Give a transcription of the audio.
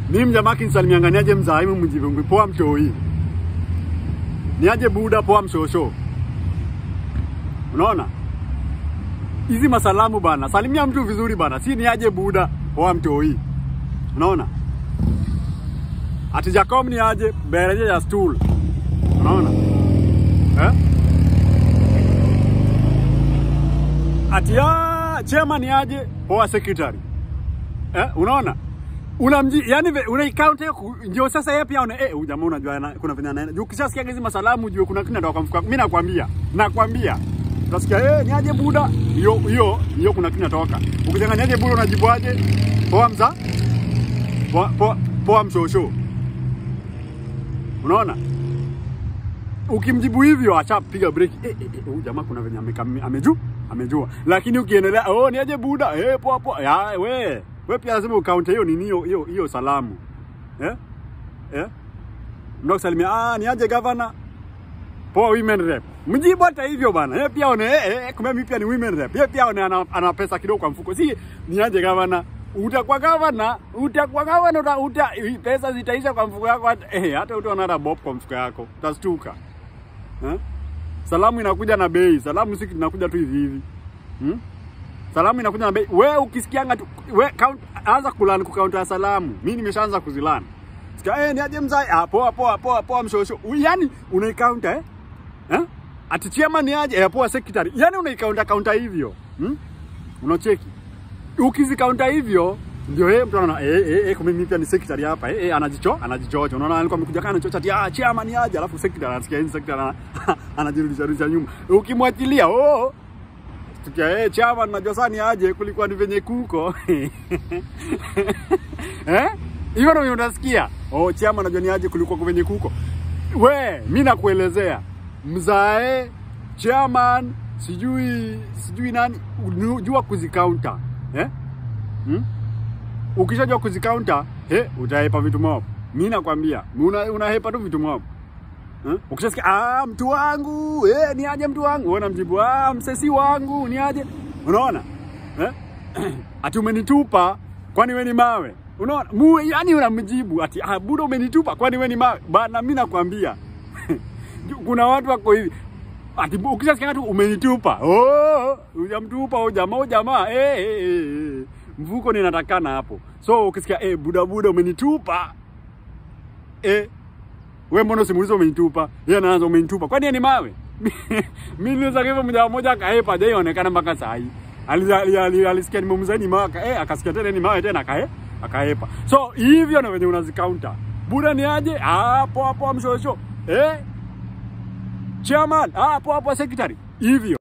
Mimi mjamaa kinisalimianga niaje mzaimu mjibungu poa mtoi. Niaje buda poa mshosho. Unaona? Hizi masalamu bana. Salimia mtu vizuri bana. Si niaje buda poa mtoi. Unaona? Ati Jacob ni aje bereje ya stool. Unaona? Eh? Ati ya chema ni aje poa secretary. Eh, unaona? Unamji yani una count hiyo ndio sasa yeye pia una eh huyu jamaa unajua ana- kuna vile anaenda. Juu ukishasikia hizi masalamu ujue kuna kitu ndio kwa mfuko. Mimi nakwambia. Nakwambia. Utasikia eh ni aje buda? Hiyo hiyo hiyo kuna kitu natoka. Ukichanganya aje buda unajibu aje? Poa mza? Poa poa, poa mshosho. Unaona? Ukimjibu hivyo acha piga break. Eh, eh, eh, huyu jamaa kuna venye ameka- amejua amejua. Lakini ukiendelea oh ni aje buda? Eh poa poa. Ya we. We pia lazima ukaunte hiyo nini hiyo hiyo hiyo salamu. Eh? Eh? Ndio kusalimia ah ni aje governor? Poa women rep. Mjibu hata hivyo bana. Yeye pia one eh, eh kumbe mimi pia ni women rep. Yeye pia one ana, ana pesa kidogo kwa mfuko. Si ni aje governor? Utakuwa governor, utakuwa governor uta, uta pesa zitaisha kwa mfuko yako hata eh, hata utaona hata bob kwa mfuko yako. Utastuka. Eh? Salamu inakuja na bei. Salamu si inakuja tu hivi hivi. Hmm? Salamu inakuja na bei. We ukisikianga tu we count, anza kulan kukaunta salamu. Mimi nimeshaanza kuzilan. Sikia eh ni aje mzai? Ah poa poa poa poa mshosho. Yaani unaikaunta eh? Eh? Ati chairman ni aje? Eh poa secretary. Yaani unaikaunta kaunta hivyo. Hmm? Unacheki. Ukizikaunta hivyo ndio yeye mtu anaona eh eh, eh kumbe mimi pia ni secretary hapa. Eh, eh anajicho, anajichocha. Unaona alikuwa amekuja kana chocha ati ah chairman ni aje? Alafu secretary anasikia hii secretary ana- anajirudisha rudisha nyuma. Ukimwachilia oh tukia eh chairman najua sana ni aje kulikuwa ni venye kuko. eh? Hivyo ndio unasikia. Oh chairman najua ni aje kulikuwa venye kuko. We, mi nakuelezea mzae chairman sijui sijui nani unu- jua kuzikaunta eh? hmm? Ukishajua kuzikaunta eh, utahepa vitu mob. Mi nakwambia una, unahepa tu vitu mob eh? Ukishasikia ah, mtu wangu eh, ni aje mtu wangu, wewe unamjibu ah, msesi wangu ni aje, unaona eh? ati umenitupa kwani we ni mawe unaona mu yani unamjibu ati ah, buda umenitupa kwani we ni mawe bana mimi nakwambia kuna watu wako hivi ati ukishasikia tu umenitupa oh hujamtupa huyo jamaa huyo jamaa eh, eh, eh, eh. mvuko ninatakana hapo so ukisikia eh buda buda umenitupa eh wewe mbona usimuulize umenitupa yeye anaanza umenitupa kwani yeye ni mawe mimi niliweza hivyo mmoja mmoja akaepa hajaionekana mpaka saa hii Ali- ali- ali- alisikia nimemzaini mawe aka- eh akasikia tena ni mawe tena akae akaepa so hivyo na wenye unazikaunta buda ni aje hapo hapo mshosho eh chairman hapo hapo secretary hivyo